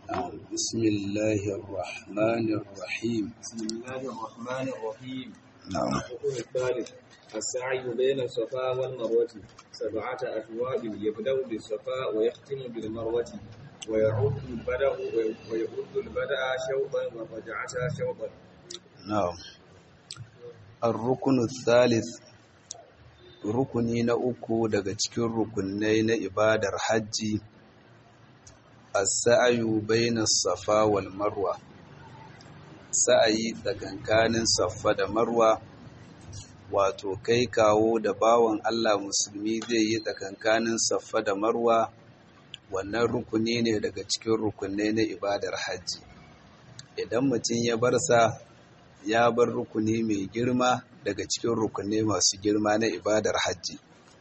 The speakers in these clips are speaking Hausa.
بسم الله الرحمن الرحيم بسم الله الرحمن الرحيم نعم الركن الثالث السعي بين الصفا والمروة سبعة أشواط يبدأ بالصفا ويختم بالمروة ويعود البدء ويعود البدء شوطا والرجعة شوطا نعم الركن الثالث rukuni na uku daga cikin rukunai na ibadar hajji as-sa'yu bayna safa wal marwa sa'ayi tsakankanin safa da marwa wato kai kawo da bawan Allah musulmi zai yi tsakankanin safa da marwa wannan rukuni ne daga cikin rukunai na ibadar hajji idan mutum ya bar sa ya bar rukuni mai girma daga cikin rukunai masu girma na ibadar hajji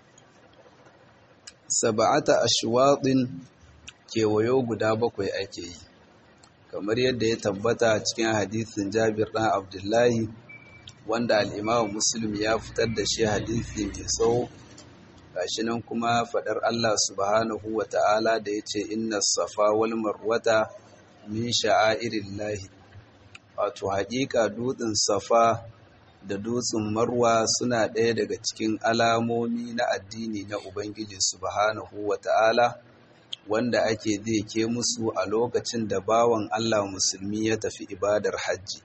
saba'ata ashwaɗin kewayo guda bakwai ake yi kamar yadda ya tabbata cikin hadisin jabir ɗan abdullahi wanda al'imamu muslim ya fitar da shi hadisi mai tsawo gashi nan kuma faɗar allah subhanahu wa ta'ala da ya ce inna safa wal marwata min sha'airillahi wato haƙiƙa dutsen safa da dutsen marwa suna ɗaya daga cikin alamomi na addini na ubangiji subhanahu wa ta'ala wanda ake ke musu a lokacin da bawan allah musulmi ya tafi ibadar hajji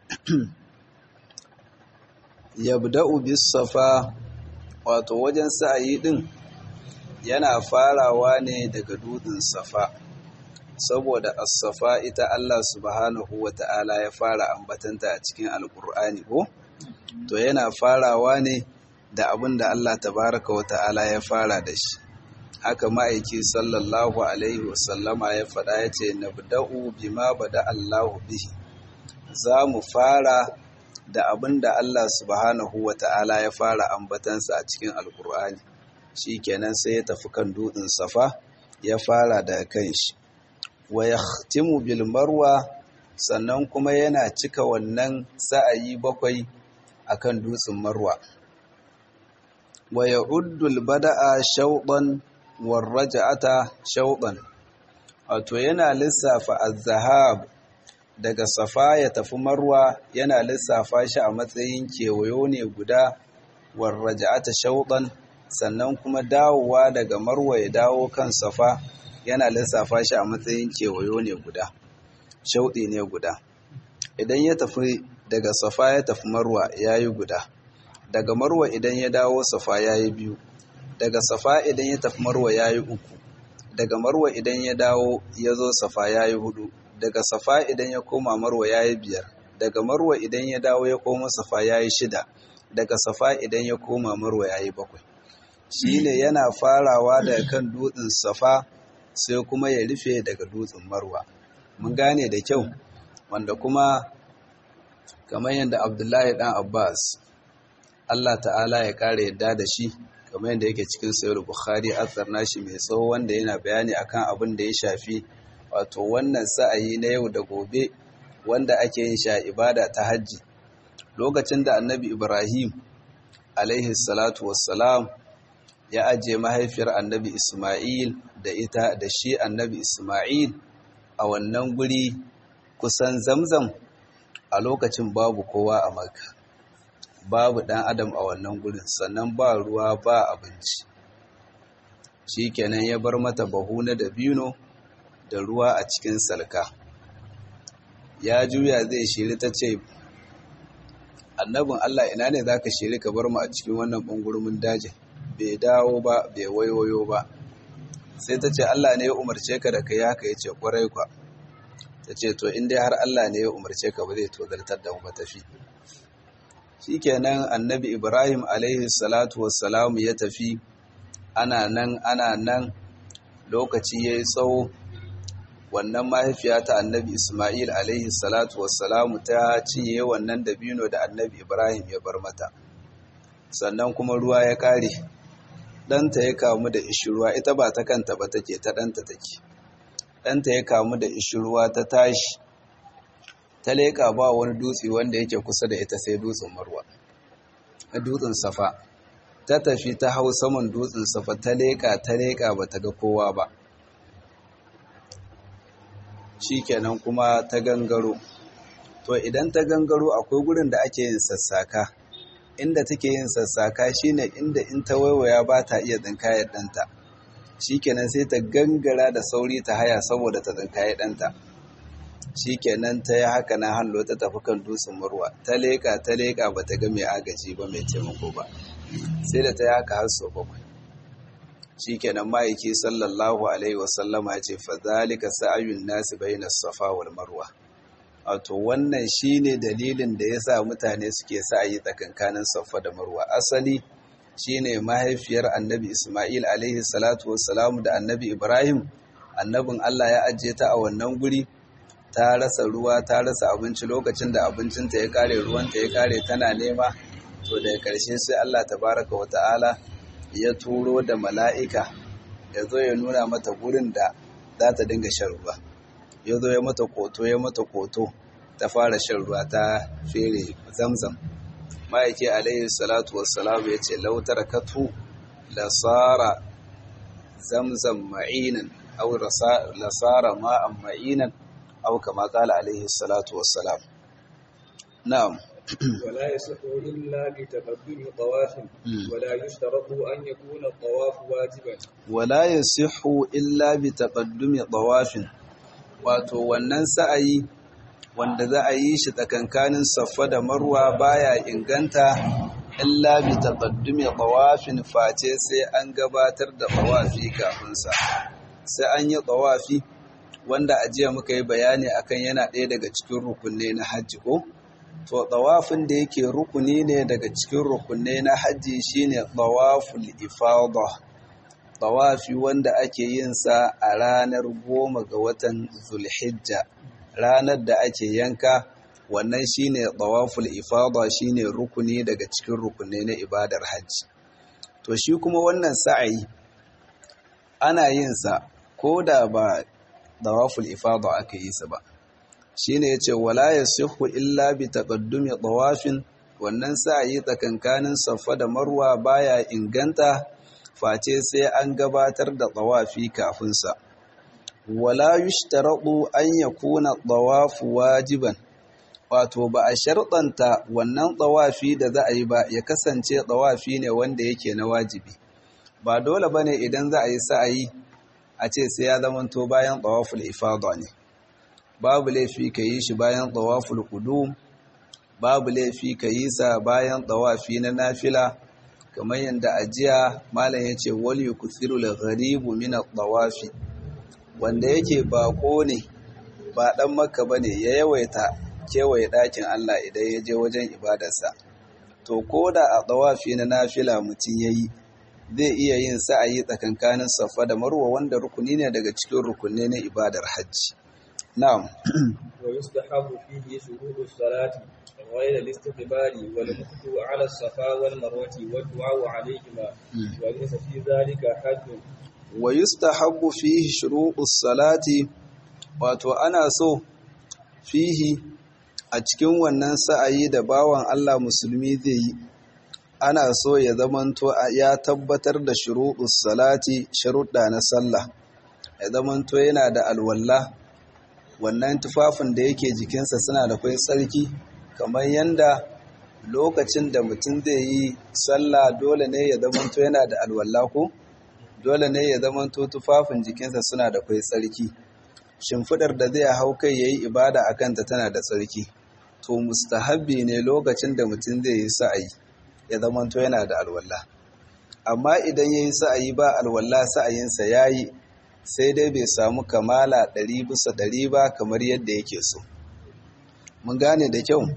yabda'u bis safa wato wajen sa'ayi din yana farawa ne daga dutsen safa saboda as-safa ita Allah subhanahu wata'ala ya fara ambatanta a cikin alkur'ani ko to yana farawa ne da abin da Allah tabaraka wata'ala ya fara da shi haka ma'aiki sallallahu alaihi wasallama ya faɗa ya ce nabda'u bima bada Allahu bihi za mu fara da abin da Allah subhanahu wata'ala ya fara ambatansa a cikin alkur'ani shikenan sai ya tafi kan dutsen safa ya fara da kan shi wa yahtimu bil marwa sannan kuma yana cika wannan sa'ayi bakwai akan dutsen marwa wa ya'uddu al bada'a shawdan war raj'ata shawdan wato yana lissafa az-zahab daga safa ya tafi marwa yana lissafa shi a matsayin kewayo ne guda war raj'ata shawdan sannan kuma dawowa daga marwa ya dawo kan safa yana lissafa shi a matsayin kewayo ne guda shauɗi ne guda idan ya tafi daga safa ya tafi marwa ya yi guda daga marwa idan ya dawo safa ya yi biyu daga safa idan ya tafi marwa ya yi uku daga marwa idan ya dawo ya zo safa ya yi hudu daga safa idan ya koma marwa ya yi biyar daga marwa idan ya dawo ya koma safa ya yi shida daga safa idan ya koma marwa ya yi bakwai shi ne yana farawa daga kan dutsen safa sai kuma ya rufe daga dutsen marwa mun gane da kyau wanda kuma kamar yadda abdullahi dan abbas allah ta'ala ya kare yadda da shi kamar yadda yake cikin sayar bukhari athar nashi mai tsawo wanda yana bayani akan abin da ya shafi wato wannan sa'ayi na yau da gobe wanda ake yin sha ibada ta hajji lokacin da annabi ibrahim alaihi salatu wassalam ya ajiye mahaifiyar annabi Ismail da ita da shi annabi Ismail a wannan guri kusan zamzam a lokacin babu kowa a maka babu ɗan adam a wannan gurin sannan ba ruwa ba abinci shi kenan ya bar mata bahu na dabino da ruwa a cikin salka ya juya zai shiri ta ce annabin Allah ina ne za ka shiri ka bar mu a cikin wannan ɓangurmin dajin bai dawo ba bai wayoyo ba sai ta ce Allah ne ya umarce ka da kai haka ya ce kwarai kwa ta ce to inda har Allah ne ya umarce ka ba zai tozartar da mu tafi shikenan annabi Ibrahim alaihi salatu wassalamu ya tafi ana nan ana nan lokaci yayi tsawo wannan mahaifiya ta annabi Ismail alaihi salatu wassalamu ta cinye wannan dabino da annabi Ibrahim ya bar mata sannan kuma ruwa ya kare ɗanta ya kamu da ishirwa ita ba ta kanta ba take ta ɗanta take ɗanta ya kamu da ishirwa ta tashi ta leƙa ba wani dutse wanda yake kusa da ita sai dutsen marwa dutsen safa ta tafi ta hau saman dutsen safa ta leƙa ta leƙa ba ta ga kowa ba shikenan kuma ta gangaro to idan ta gangaro akwai gurin da ake yin sassaka inda take yin sassaka shine inda in ta waiwaya ba ta iya tsinkayar ɗanta shikenan sai ta gangara da sauri ta haya saboda ta tsinkayar ɗanta shikenan ta yi haka na hallo ta tafi kan dutsen murwa ta leƙa ta leƙa ba ta ga mai agaji ba mai taimako ba sai da ta yi haka har sau bakwai shikenan ma'aiki sallallahu alaihi wasallama ya ce fa zalika sa'ayun nasi bayna safa wal marwa wato wannan shine dalilin da yasa mutane suke sa'ayi tsakankanin safa da marwa asali shine mahaifiyar annabi isma'il alaihi salatu wassalam da annabi ibrahim annabin Allah ya ajiye ta a wannan guri ta rasa ruwa ta rasa abinci lokacin da abincinta ya kare ruwanta ya kare tana nema to daga karshe sai Allah tabaraka wa ta'ala ya turo da mala'ika ya zo ya nuna mata gurin da za ta dinga shan ruwa ya zo ya mata koto ya mata koto ta fara shan ruwa ta fere zamzam ma'aiki alaihi salatu wassalam ya ce lautar katu lasara zamzam ma'inan au lasara ma'an ma'inan au kama kala alaihi salatu wassalam na'am ولا يصح إلا بتقدم طواف ولا يشترط أن يكون الطواف واجبا ولا يصح إلا بتقدم طواف wato wannan sa'ayi wanda za a yi shi tsakankanin saffa da marwa baya inganta illa bi taqaddumi tawafin face sai an gabatar da tawafi kafin sa sai an yi tawafi wanda a jiya muka yi bayani akan yana ɗaya daga cikin rukunne na hajji ko to tawafin da yake rukuni ne daga cikin rukunne na hajji shine tawaful ifada tawafi wanda ake yin sa a ranar goma ga watan zulhijja ranar da ake yanka wannan shine tawaful ifada shine rukuni daga cikin rukunne na ibadar hajji to shi kuma wannan sa'ayi ana yin sa ko da ba tawaful ifada aka yi sa ba shine yace wala yasihu illa bi taqaddumi tawafin wannan sa'ayi tsakankanin safa da marwa baya inganta face sai an gabatar da tawafi kafin sa wala yushtaratu an yakuna tawafu wajiban wato ba a sharɗanta wannan tawafi da za a yi ba ya kasance tawafi ne wanda yake na wajibi ba dole bane idan za a yi sa'ayi a ce sai ya zamanto bayan tawaful ifada ne babu laifi ka yi shi bayan tawaful qudum babu laifi ka yi sa bayan tawafi na nafila kamar yadda ajiya malam yace wal yukthiru al gharibu min at tawafi wanda yake bako ne ba dan makka bane ya yawaita kewaye dakin Allah idan ya je wajen ibadarsa to koda a tawafi na nafila mutum yayi zai iya yin sa'ayi tsakankanin safa da marwa wanda rukuni ne daga cikin rukunne na ibadar hajji na'am ويستحب فيه شروط الصلاة غير الاستقبال والمكث على الصفا والمروة والدعاء عليهما وليس في ذلك حد ويستحب فيه شروط الصلاة wato ana so fihi a cikin wannan sa'ayi da bawan Allah musulmi zai yi ana so ya zamanto ya tabbatar da shuruɗus salati sharuɗa na sallah ya zamanto yana da alwalla wannan tufafin da yake jikinsa suna da kwai tsarki kamar yanda lokacin da mutum zai yi sallah dole ne ya zamanto yana da alwalla ko dole ne ya zamanto tufafin jikinsa suna da kwai tsarki shimfidar da zai hau kai yayi ibada a kanta tana da tsarki to mustahabbi ne lokacin da mutum zai yi sa'ayi ya zamanto yana da alwalla amma idan yayi sa'ayi ba alwalla sa'ayinsa yayi sai dai bai samu kamala ɗari bisa ɗari ba kamar yadda yake so mun gane da kyau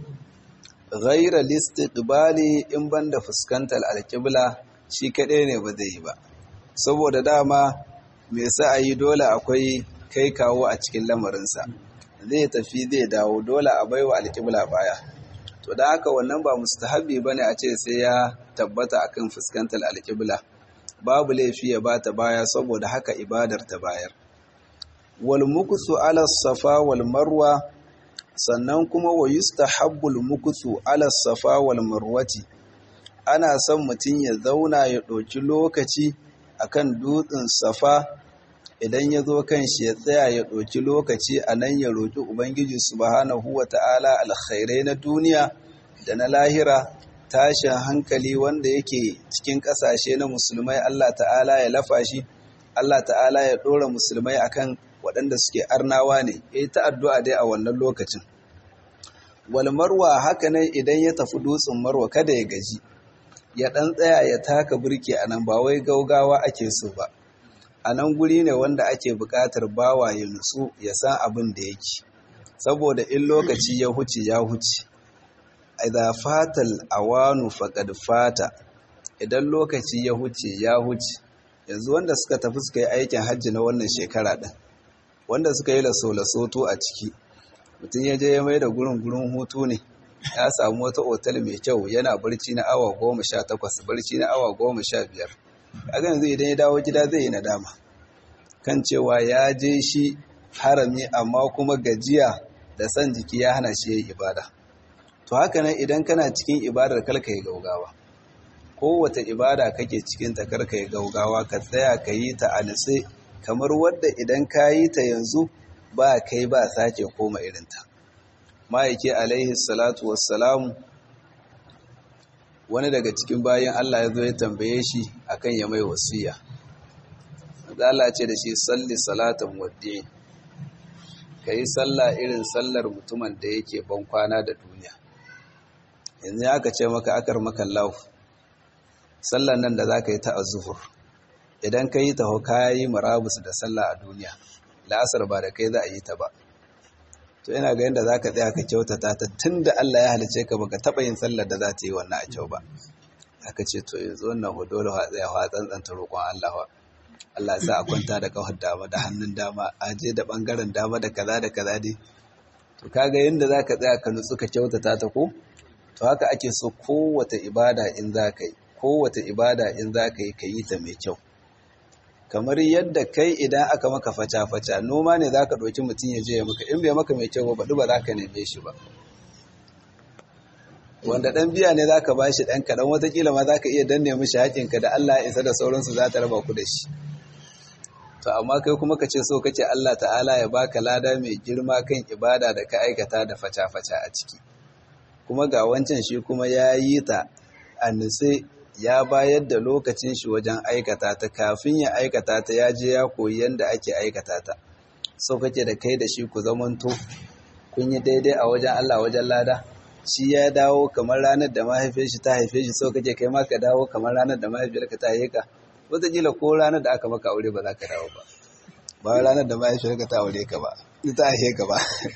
ghaira listiqbali in banda fuskantar alƙibla shi kaɗai ne ba zai yi ba saboda dama mai sa'ayi dole akwai kai kawo a cikin lamarinsa zai tafi zai dawo dole a baiwa alƙibla baya to da haka wannan ba mustahabi bane a ce sai ya tabbata akan fuskantar alƙibla babu laifi ya bata baya saboda haka ibadar ta bayar wal muksu ala safa wal marwa sannan kuma wa yustahabbu al muksu ala safa wal marwati ana son mutum ya zauna ya ɗauki lokaci akan dutsen safa idan ya zo kan shi ya tsaya ya ɗauki lokaci a nan ya roƙi ubangiji subhanahu wa ta'ala alkhairai na duniya da na lahira tashin hankali wanda yake cikin ƙasashe na musulmai Allah ta'ala ya lafa shi Allah ta'ala ya ɗora musulmai akan waɗanda suke arnawa ne ya yi ta addu'a dai a wannan lokacin wal marwa haka nan idan ya tafi dutsen marwa kada ya gaji ya ɗan tsaya ya taka burki a nan ba wai gaugawa ake so ba a nan guri ne wanda ake buƙatar bawa ya nutsu ya san abin da yake saboda in lokaci ya huce ya huce idza fatal awanu faqad fata idan lokaci ya huce ya huce yanzu wanda suka tafi suka yi aikin hajji na wannan shekara din wanda suka yi laso-lasoto a ciki mutum ya je ya mai da gurin gurin hutu ne ya samu wata otal mai kyau yana barci na awa goma sha takwas barci na awa goma sha biyar kaga yanzu idan ya dawo gida zai yi nadama kan cewa ya je shi harami amma kuma gajiya da san jiki ya hana shi yayi ibada to haka nan idan kana cikin ibadar kalka yi gaugawa kowace ibada kake cikin ta karka yi gaugawa ka tsaya ka yi ta a nitse kamar wadda idan ka yi ta yanzu ba kai ba sake koma irinta ma'aiki alaihi salatu wassalamu wani daga cikin bayan Allah ya zo ya tambaye shi akan ya mai wasiya Allah ce da shi salli salatan waddi ka yi sallah irin sallar mutumin da yake ban kwana da duniya yanzu aka ce maka akar maka lau sallar nan da za ka yi ta azuhur idan ka yi ta ka yi marabus da sallah a duniya la'asar ba da kai za a yi ta ba to ina ga yadda za ka tsaya ka kyautata ta tun da Allah ya halice ka baka taɓa yin sallar da za ta yi wannan a kyau ba aka ce to yanzu wannan hudu da tsaya wa tsantsanta roƙon Allah wa Allah sa a kwanta da kawar dama da hannun dama a je da ɓangaren dama da kaza da kaza dai to kaga yadda za ka tsaya ka nutsu ka kyautata ta ko to haka ake so kowace ibada in za ka yi kowace ibada in za ka yi ka yi ta mai kyau kamar yadda kai idan aka maka faca-faca noma ne za ka ɗauki mutum ya je ya maka in bai maka mai kyau ba baɗi ba za ka neme shi ba wanda ɗan biya ne za ka ba shi ɗan kaɗan watakila ma za ka iya danne mishi haƙinka da Allah ya isa da sauransu za ta raba ku da shi to amma kai kuma ka ce so kace Allah ta'ala ya baka lada mai girma kan ibada da ka aikata da faca-faca a ciki kuma ga wancan shi kuma ya yi ta a nutse ya bayar da lokacin shi wajen aikata ta kafin ya aikata ta ya je ya koyi yadda ake aikata ta so kake da kai da shi ku zamanto kun yi daidai a wajen Allah wajen lada shi ya dawo kamar ranar da mahaifiyar shi ta haife shi so kake kai ma ka dawo kamar ranar da mahaifiyar ka ta haife ka wataƙila ko ranar da aka maka aure ba za ka dawo ba ba ranar da mahaifiyar ka ta aure ka ba ta haife ka ba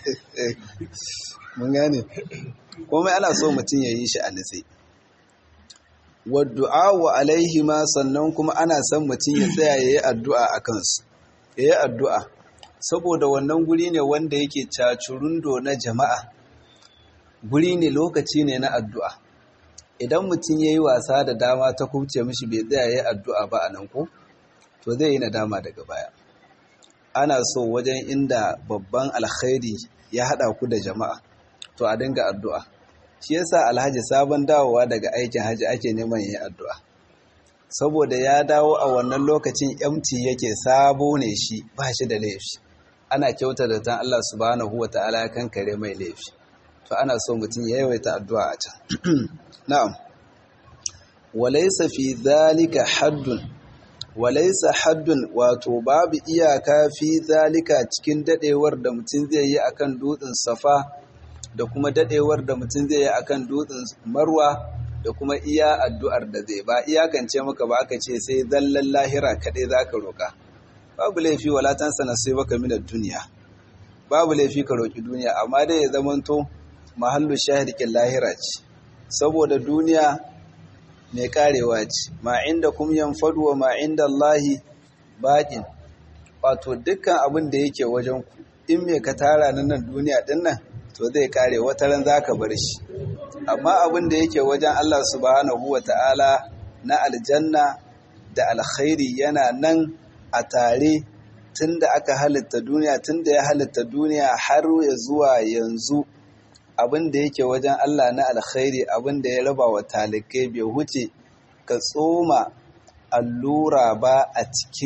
mun gane komai ana so mutum ya yi shi a nutse wadda'a wa alaihi ma sannan kuma ana son mutum ya tsaya ya yi addu'a a kansu ya yi addu'a saboda wannan guri ne wanda yake cacurundo na jama'a guri ne lokaci ne na addu'a idan mutum ya yi wasa da dama ta kubce mishi bai tsaya ya yi addu'a ba a nan ko to zai yi nadama daga baya ana so wajen inda babban alkhairi ya haɗa ku da jama'a to a dinga addu'a shi yasa alhaji sabon dawowa daga aikin haji ake neman yin addu'a saboda ya dawo a wannan lokacin empty yake sabo ne shi ba shi da laifi ana kyauta da tan Allah subhanahu wa ta'ala ya kankare mai laifi to ana so mutum ya yawaita addu'a a can na'am walaysa fi dhalika haddun walaysa haddun wato babu iyaka fi zalika cikin dadewar da mutum zai yi akan dutsen safa da kuma dadewar da mutum zai yi akan dutsen marwa da kuma iya addu'ar da zai ba iyakance maka ba aka ce sai zallan lahira kaɗai za ka roƙa babu laifi walatansa na sai baka minar duniya babu laifi ka roƙi duniya amma dai ya zamanto mahallu shahirikin lahira ce saboda duniya mai karewa ce ma inda kum yanfadu wa ma inda Allahi baƙin wato dukkan abin da yake wajen ku in me ka tara nan duniya din nan to zai kare wata ran zaka bar shi amma abin da yake wajen Allah subhanahu wata'ala na aljanna da alkhairi yana nan a tare tunda aka halitta duniya tunda ya halitta duniya har ya zuwa yanzu abin da yake wajen Allah na alkhairi abin da ya raba wa talikai bai huce ka tsoma allura ba a cikin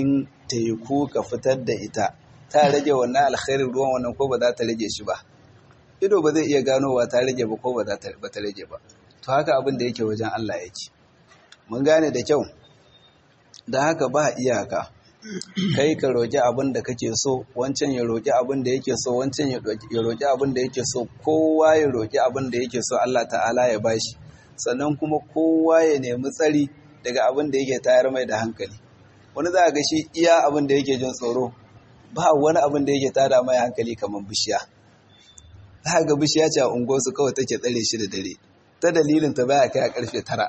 teku ka fitar da ita ta rage wannan alkhairin ruwan wannan ko ba za ta rage shi ba ido ba zai iya ganowa ta rage ba ko ba za ta rage ba to haka abin da yake wajen Allah yake mun gane da kyau da haka ba iyaka kai ka roƙi abin da kake so wancan ya roƙi abin da yake so wancan ya roƙi abin da yake so kowa ya roƙi abin da yake so Allah ta'ala ya bashi sannan kuma kowa ya nemi tsari daga abin da yake tayar mai da hankali wani za a ga shi iya abin da yake jin tsoro ba wani abin da yake tada mai hankali kamar bishiya za ga bishiya ce a unguwarsu kawai take tsare shi da dare ta dalilin ta baya kai a karfe tara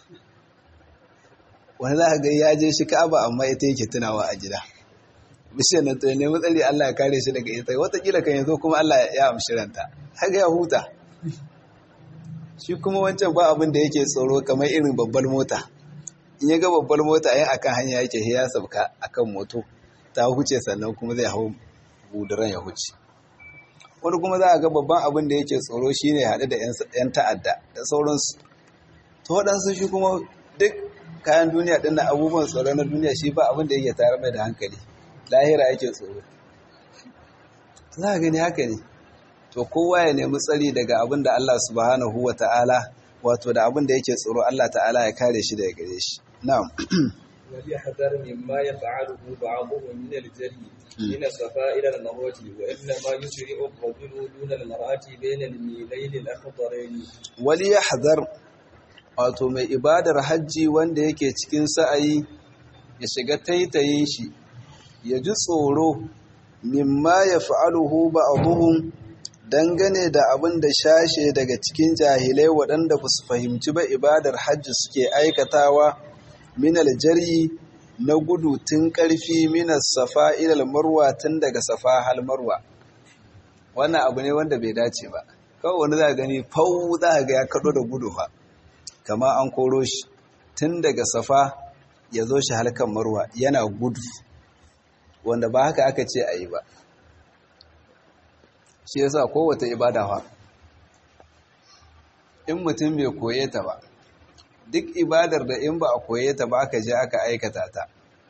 wani za ga ya je shi ka'aba amma ita yake tunawa a gida bishiyar nan to nemi tsari Allah ya kare shi daga ita watakila kan yazo kuma Allah ya amshi ranta haka ya huta shi kuma wancan ba abin da yake tsoro kamar irin babbar mota in ya ga babbar mota yin akan hanya yake ya sabka akan moto ta huce sannan kuma zai hau buduran ya huce wani kuma za a ga babban abin da yake tsoro shine haɗe da 'yan ta'adda da sauransu to waɗansu shi kuma duk kayan duniya ɗin abubuwan tsoro na duniya shi ba abin da yake tare mai da hankali lahira yake tsoro za a gani haka ne to kowa ya nemi tsari daga abin da Allah subhanahu wa ta'ala wato da abin da yake tsoro Allah ta'ala ya kare shi daga gare shi na'am وليحذر مما يفعله بعضهم من الجري من الصفاء إلى المروة وإنما يسرع الرجل دون المرأة بين الميلين الأخضرين وليحذر wato mai ibadar hajji wanda yake cikin sa'ayi ya shiga taitayin shi ya ji tsoro mimma ya fa'aluhu ba'aduhum dangane da abin da shashe daga cikin jahilai waɗanda ba su fahimci ba ibadar hajji suke aikatawa minal jari na gudu tun ƙarfi minas safa ilal marwa tun daga safa hal marwa wannan abu ne wanda bai dace ba kawai wani za gani fau za ga ya kaɗo da gudu fa kama an koro shi tun daga safa ya zo shi halkan marwa yana gudu wanda ba haka aka ce a yi ba shi yasa kowace ibada fa in mutum bai koye ta ba duk ibadar da in ba a koye ta ba aka je aka aikata ta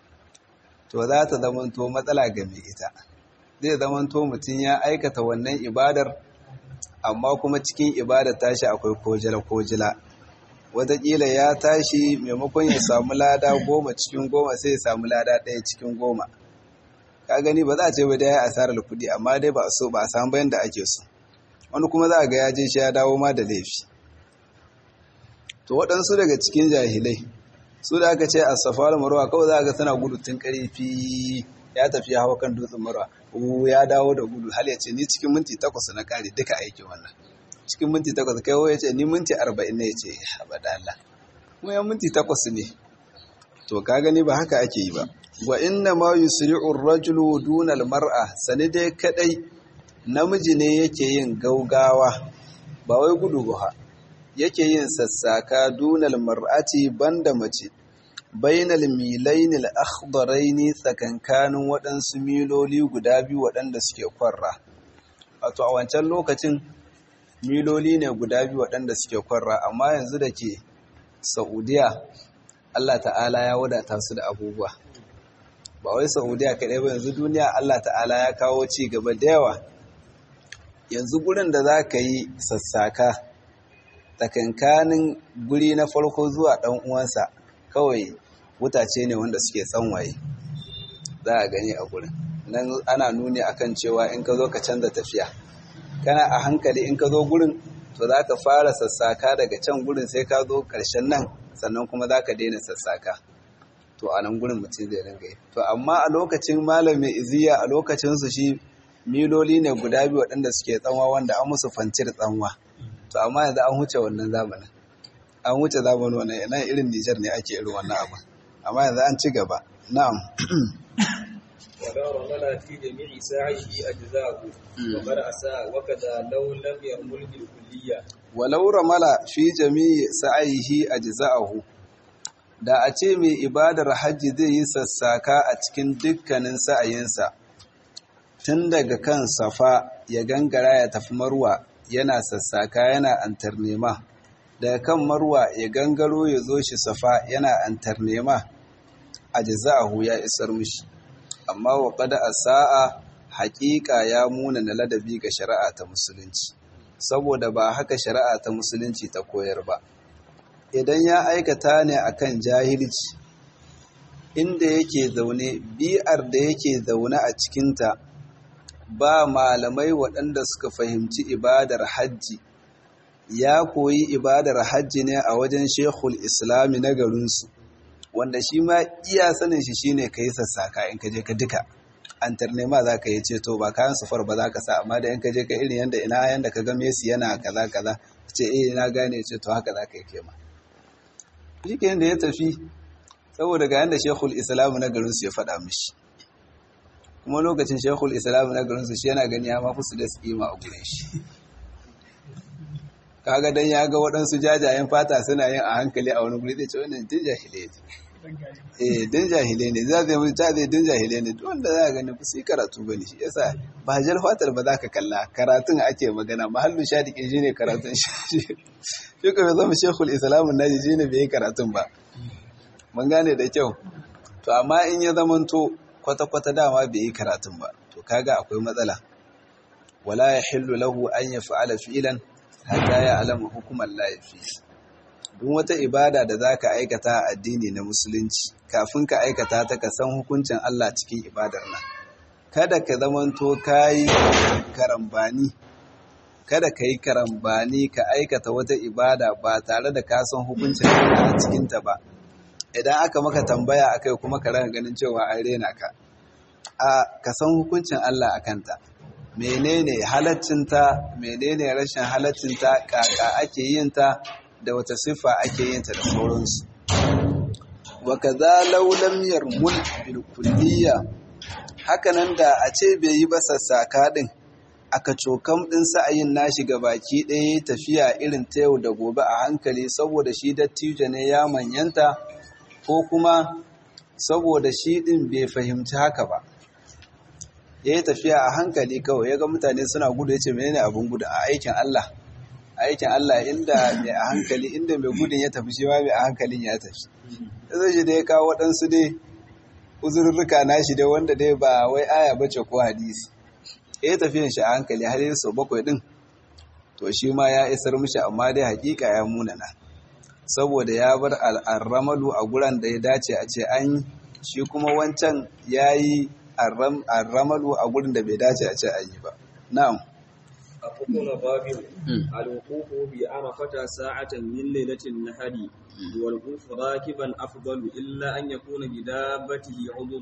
to za ta zamanto matsala ga mai ita zai zamanto mutum ya aikata wannan ibadar amma kuma cikin ibadar tashi akwai kojila-kojila wataƙila ya tashi maimakon ya samu lada goma cikin goma sai ya samu lada ɗaya cikin goma ka gani ba za a ce ba da ya asarar kuɗi amma dai ba so ba a samu bayan da ake so wani kuma za a ga ya je shi ya dawo ma da laifi to waɗansu daga cikin jahilai su da aka ce a safar marwa kawai za a ga suna gudu tun ƙarfi ya tafi ya hawa kan dutsen marwa ya dawo da gudu hal ya ce ni cikin minti takwas na ƙare duka aiki wannan cikin minti takwas kai ya ce ni minti arba'in ne ya ce abada Allah kuma ya minti takwas ne to ka gani ba haka ake yi ba wa inna ma yusri'u ar-rajulu duna al-mar'a sani dai kadai namiji ne yake yin gaugawa ba wai gudu ba yake yin sassaka dunal mar'ati banda mace bainal milainil akhdaraini tsakankanin waɗansu miloli guda biyu waɗanda suke kwarra wato a wancan lokacin miloli ne guda biyu waɗanda suke kwarra amma yanzu da ke saudiya allah ta'ala ya wadata su da abubuwa ba wai saudiya kaɗai ba yanzu duniya allah ta'ala ya kawo ci gaba da yawa yanzu gurin da za ka yi sassaka tsakankanin guri na farko zuwa ɗan uwansa kawai wutace ne wanda suke tsanwaye za a gani a gurin nan ana nuni akan cewa in ka zo ka canza tafiya kana a hankali in ka zo gurin to za ka fara sassaka daga can gurin sai ka zo ƙarshen nan sannan kuma za ka daina sassaka to a nan gurin mutum zai ringa yi to amma a lokacin malamin iziya a lokacinsu shi miloli ne guda biyu waɗanda suke tsanwa wanda an musu fancir tsanwa to amma yanzu an huce wannan zamanin an huce zamanin wannan nan irin Nijar ne ake irin wannan abu amma yanzu an ci gaba na'am ولا رمل في جميع ساعه أجزاءه وقد أساء وكذا لو لم يرمل بالكلية ولو رمل في جميع سعيه أجزاءه da a ce mai ibadar hajji zai yi sassaka a cikin dukkanin sa'ayinsa tun daga kan safa ya gangara ya tafi marwa yana sassaka yana antar nema daga kan marwa ya gangaro ya zo shi safa yana antar nema a jaza'ahu ya isar mishi amma wa qad asaa haƙiƙa ya muna na ladabi ga shari'a ta musulunci saboda ba haka shari'a ta musulunci ta koyar ba idan ya aikata ne akan jahilci inda yake zaune bi'ar da yake zaune a cikinta ba malamai waɗanda suka fahimci ibadar hajji ya koyi ibadar hajji ne a wajen shekul islami na garinsu wanda shi ma iya sanin shi shine ka yi sassaka in ka je ka duka an tarnema za ka yi ceto ba kayan sufar ba za ka sa amma da in ka je ka irin yanda ina yanda ka ga Messi yana kaza kaza ce eh na gane ce to haka za ka yi kema shi ke da ya tafi saboda ga yanda shekul islamu na garinsu ya faɗa mishi kuma lokacin shekul islamu na garinsu shi yana gani ya mafi su da kima a gurin shi kaga dan ya ga waɗansu jajayen fata suna yin a hankali a wani guri zai ce wannan din jahile ne eh din jahile ne za zai mutu ta zai din jahile ne wanda za a gani ba su yi karatu ba ne shi yasa ba jar fatar ba za ka kalla karatun ake magana mahallin shadiƙin shi ne karatun shi shi kuma zama shekul islamun naji shi ne bai yi karatun ba mun gane da kyau to amma in ya zamanto kwata-kwata dama bai yi karatun ba to kaga akwai matsala wala ya hillu lahu an ya fa'ala fi'ilan hatta ya alama hukumar laifi duk wata ibada da za ka aikata a addini na musulunci kafin ka aikata ta ka san hukuncin Allah cikin ibadar nan kada ka zamanto ka yi karambani kada ka yi karambani ka aikata wata ibada ba tare da ka san hukuncin Allah a cikinta ba idan aka maka tambaya akai kuma ka ranga ganin cewa an rena ka a ka san hukuncin Allah a kanta menene halaccinta menene rashin halaccinta kaka ake yin ta da wata siffa ake yin ta da sauransu wa kaza law lam yarmul bil kulliyya hakanan da a ce bai yi ba sassaka din aka cokam din sa'ayin nashi ga baki ɗaya tafiya irin ta yau da gobe a hankali saboda shi dattijo ne ya manyanta ko kuma saboda shi din bai fahimci haka ba ya yi tafiya a hankali kawai ya ga mutane suna gudu ya ce menene abin gudu a aikin Allah aikin Allah inda mai a hankali inda mai gudun ya tafi shi ma mai a hankalin ya tafi zai shi da ya kawo waɗansu dai uzurruka na shi dai wanda dai ba wai aya bace ko hadisi ya yi tafiyan shi a hankali har yi sau bakwai ɗin to shi ma ya isar mishi amma dai hakika ya munana saboda ya bar al'arramalu a guran da ya dace a ce an shi kuma wancan ya yi arramalu a gurin da bai dace a ce an yi ba na'am الركن الرابع الوقوف بعرفة ساعة من ليلة النهر والوقوف راكبا أفضل إلا أن يكون بدابته عذر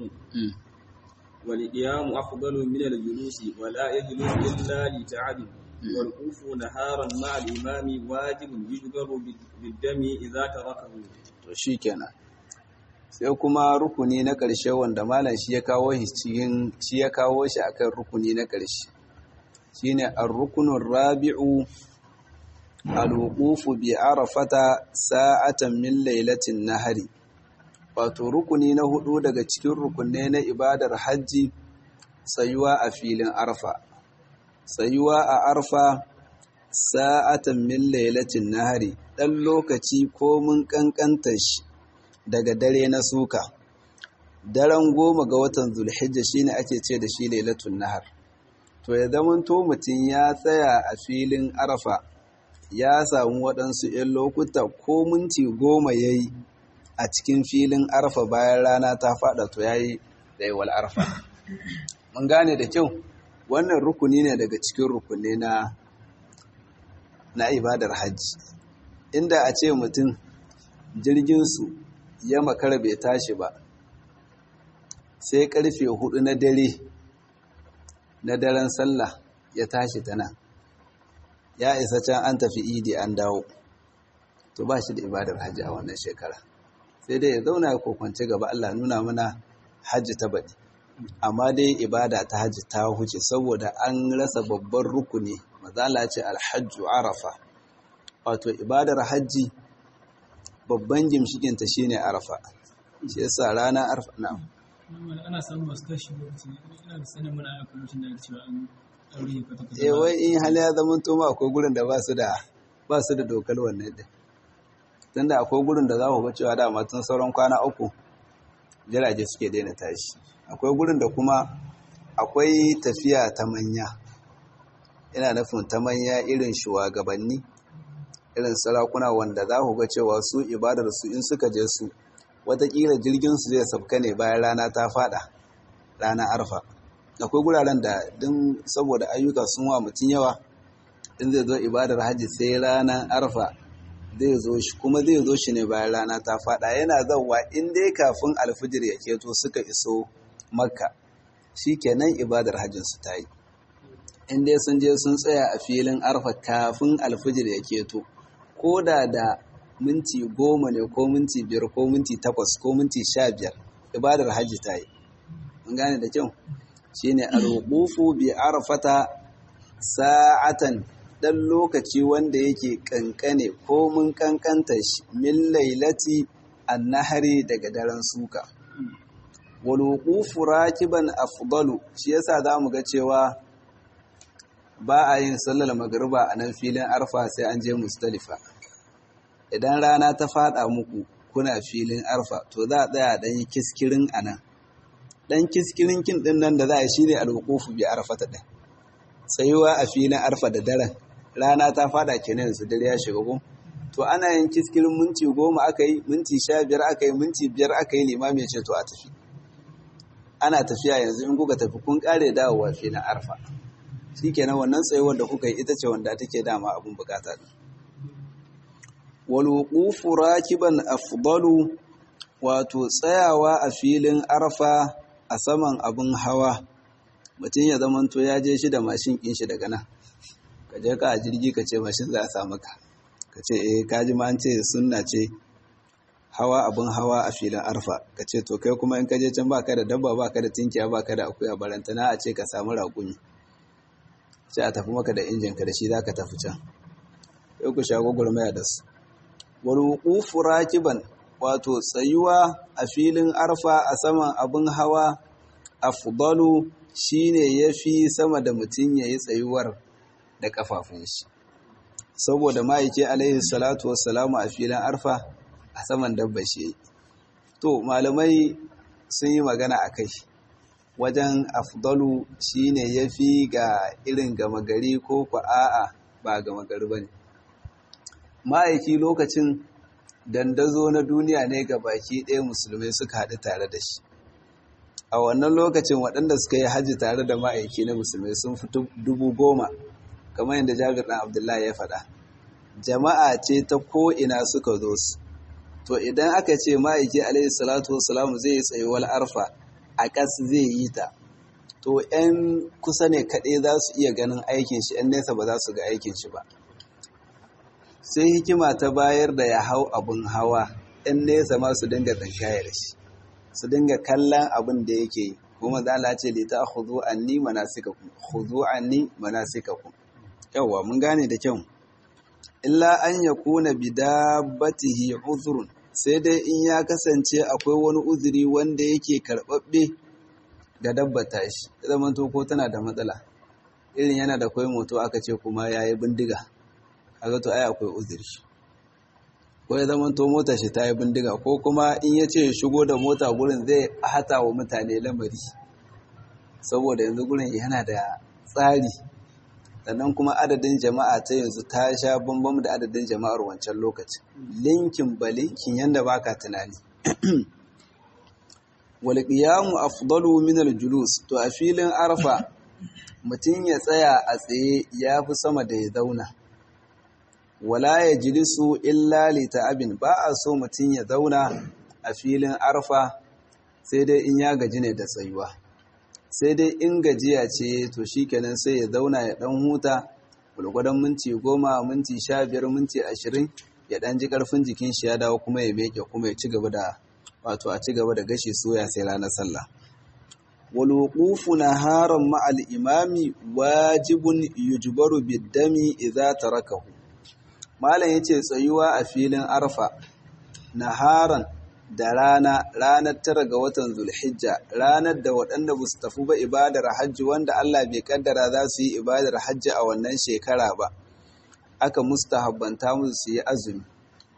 والقيام أفضل من الجلوس ولا يجلس إلا لتعب والوقوف نهارا مع الإمام واجب يجبر بالدم إذا تركه shi kenan sai kuma rukuni na ƙarshe wanda malam shi ya kawo shi cikin shi ya kawo shi akan rukuni na ƙarshe shine ar-rukunur rabi'u al-wuqufu bi arafata sa'atan min lailatin nahari wato rukuni na hudu daga cikin rukunne na ibadar hajji tsayuwa a filin arfa tsayuwa a arfa sa'atan min lailatin nahari dan lokaci ko mun kankanta shi daga dare na suka daren goma ga watan zulhijja shine ake ce da shi lailatun nahar to ya zamanto mutum ya tsaya a filin arafa ya samu waɗansu 'yan lokuta ko minti goma ya yi a cikin filin arafa bayan rana ta faɗa to ya yi ɗaiwal arafa mun gane da kyau wannan rukuni ne daga cikin rukuni na na ibadar hajji inda a ce mutum jirginsu ya makara bai tashi ba sai karfe hudu na dare na daren sallah ya tashi ta nan ya isa can an tafi idi an dawo to ba shi da ibadar hajji a wannan shekara sai dai ya zauna ya kokwance gaba Allah nuna mana hajji ta baɗi amma dai ibada ta hajji ta huce saboda an rasa babban rukuni mazala ce alhajju arafa wato ibadar hajji babban gimshikinta shine arafa shi yasa rana arfa na'am ana samun masu tashi lokaci ina da sanin mana ana kwamishin da cewa an aure kwata-kwata eh wai in hali ya zama toma akwai gurin da ba su da ba su da dokar wannan din tunda akwai gurin da za ku ga cewa dama tun sauran kwana uku jirage suke daina tashi akwai gurin da kuma akwai tafiya ta manya ina nufin ta manya irin shugabanni irin sarakuna wanda za ku ga cewa su ibadar su in suka je su watakila jirgin su zai sabka ne bayan rana ta fada rana arfa akwai guraren da din saboda ayyuka sun wa mutum yawa in zai zo ibadar hajji sai ranar arfa zai zo shi kuma zai zo shi ne bayan rana ta fada yana zauwa in dai kafin alfijir ya keto suka iso makka shi kenan ibadar hajjinsu ta yi in dai sun je sun tsaya a filin arfa kafin alfijir ya keto ko da da minti goma ne ko minti biyar ko minti takwas ko minti sha biyar ibadar hajji ta yi mun gane da kyau shine al-wuqufu bi arfata sa'atan dan lokaci wanda yake kankane ko mun kankanta shi min lailati annahari daga daren suka wal wuqufu rakiban afdalu shi yasa zamu ga cewa ba a yin sallar magriba a nan filin arfa sai an je mustalifa idan rana ta fada muku kuna filin arfa to za a tsaya dan yi kiskirin anan dan kiskirin kin din nan da za a shine al-wuqufu bi arfata din tsayuwa a filin arfa da daren rana ta fada kenan yanzu dare ya shiga gun to ana yin kiskirin minti goma aka yi minti sha biyar aka yi minti biyar aka yi limami ya ce to a tafi ana tafiya yanzu in kuka tafi kun kare dawowa filin arfa shi kenan wannan tsayuwar da kuka yi ita ce wanda take dama abin bukata din wal wuqufu rakiban afdalu wato tsayawa a filin arfa a saman abin hawa mutum ya zamanto ya je shi da mashin kin shi daga nan ka je ka a jirgi ka ce mashin za a samu ka ka ce eh ka ji ma an ce sunna ce hawa abin hawa a filin arfa ka ce to kai kuma in ka je can baka da dabba baka da tinkiya baka da akuya barantana a ce ka samu raƙumi sai a tafi maka da injin ka da shi zaka tafi can sai ku sha gwagwarmaya da su wal wuqufu rakiban wato tsayuwa a filin arfa a saman abin hawa afdalu shine yafi sama da mutum yayi tsayuwar da kafafun shi saboda ma'aiki alaihi salatu wassalamu a filin arfa a saman dabba shi to malamai sun yi magana a kai wajen afdalu shine yafi ga irin gama gari ko ku a'a ba gama gari bane ma'aiki lokacin dandazo na duniya ne ga baki ɗaya musulmai suka haɗu tare da shi a wannan lokacin waɗanda suka yi hajji tare da ma'aiki na musulmai sun fi dubu goma kamar yadda jabir ɗan abdullahi ya faɗa jama'a ce ta ko'ina suka zo su to idan aka ce ma'aiki alaihi salatu wasalam zai yi tsayuwar arfa a ƙas zai yi ta to 'yan kusa ne kaɗai za su iya ganin aikin shi 'yan nesa ba za su ga aikin shi ba sai hikima ta bayar da ya hau abin hawa 'yan nesa ma su dinga tsankaya da shi su dinga kallon abin da yake yi kuma za a ce lita hudu anni manasikakum hudu anni manasikakum yawwa mun gane da kyau illa an ya kuna bidabbatihi uzurun sai dai in ya kasance akwai wani uzuri wanda yake karɓaɓɓe ga dabbata shi zaman to ko tana da matsala irin yana da kwai moto aka ce kuma ya yi bindiga a to ai akwai uzuri ko ya zaman to mota shi ta yi bindiga ko kuma in ya ce shigo da mota gurin zai hata wa mutane lamari saboda yanzu gurin yana da tsari sannan kuma adadin jama'a ta yanzu ta sha bambam da adadin jama'ar wancan lokacin linkin ba linkin yanda baka tunani wal qiyamu afdalu min al julus to a filin arfa mutum ya tsaya a tsaye yafi sama da ya zauna wala ya jilisu illa li ta'abin ba a so mutum ya zauna a filin arfa sai dai in ya gaji ne da tsayuwa sai dai in gajiya ce to shikenan sai ya zauna ya dan huta gwargwadon minti goma minti sha biyar minti ashirin ya dan ji karfin jikin shi ya dawo kuma ya meke kuma ya ci gaba da wato a ci gaba da gashi soya sai ranar sallah wal wuqufu naharan ma'al imami wajibun yujbaru bid-dami idza tarakahu malam yace tsayuwa a filin arfa naharan da rana ranar tara ga watan zulhijja ranar da waɗanda ba su tafi ba ibadar hajji wanda Allah bai kaddara za su yi ibadar hajji a wannan shekara ba aka mustahabbanta musu su yi azumi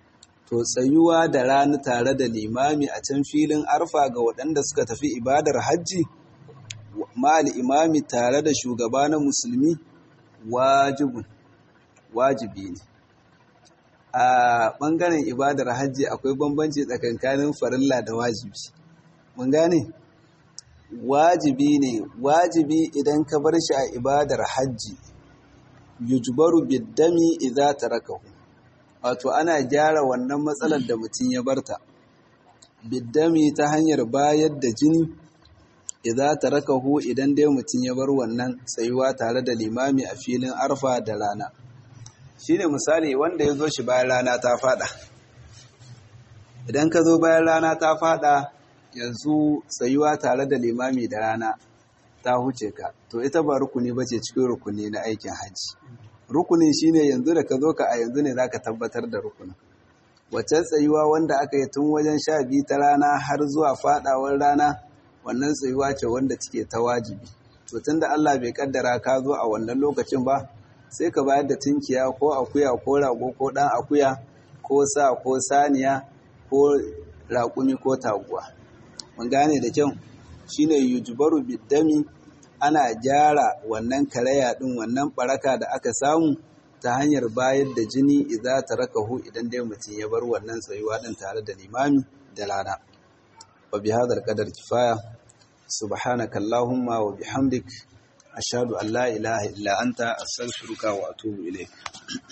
to tsayuwa da rana tare da limami a can filin arfa ga waɗanda suka tafi ibadar hajji ma'al imami tare da shugaba na musulmi wajibun wajibi ne a ɓangaren ibadar hajji akwai bambanci tsakankanin farilla da wajibi mun gane wajibi ne wajibi idan ka bar shi a ibadar hajji yujbaru biddami idza tarakahu wato ana gyara wannan matsalar da mutum ya barta biddami ta hanyar bayar da jini idza tarakahu idan dai mutum ya bar wannan tsayuwa tare da limami a filin arfa da rana shine misali wanda ya zo shi bayan rana ta fada idan ka zo bayan rana ta fada yanzu tsayuwa tare da limami da rana ta huce ka to ita ba rukuni ba ce cikin rukuni na aikin hajji rukunin shine yanzu da ka zo ka a yanzu ne za ka tabbatar da rukunin wacce tsayuwa wanda aka yi tun wajen sha biyu ta rana har zuwa fadawar rana wannan tsayuwa ce wanda take ta wajibi to tunda Allah bai kaddara ka zo a wannan lokacin ba sai ka bayar da tunkiya ko akuya ko rago ko dan akuya ko sa ko saniya ko raƙumi ko taguwa mun gane da kyau shine yujbaru biddami ana gyara wannan karaya din wannan baraka da aka samu ta hanyar bayar da jini idza tarakahu idan dai mutum ya bar wannan tsayuwa din tare da limami da rana wa bi hadal qadar kifaya subhanaka allahumma wa bihamdik ashhadu an la ilaha illa anta astaghfiruka wa atubu ilayk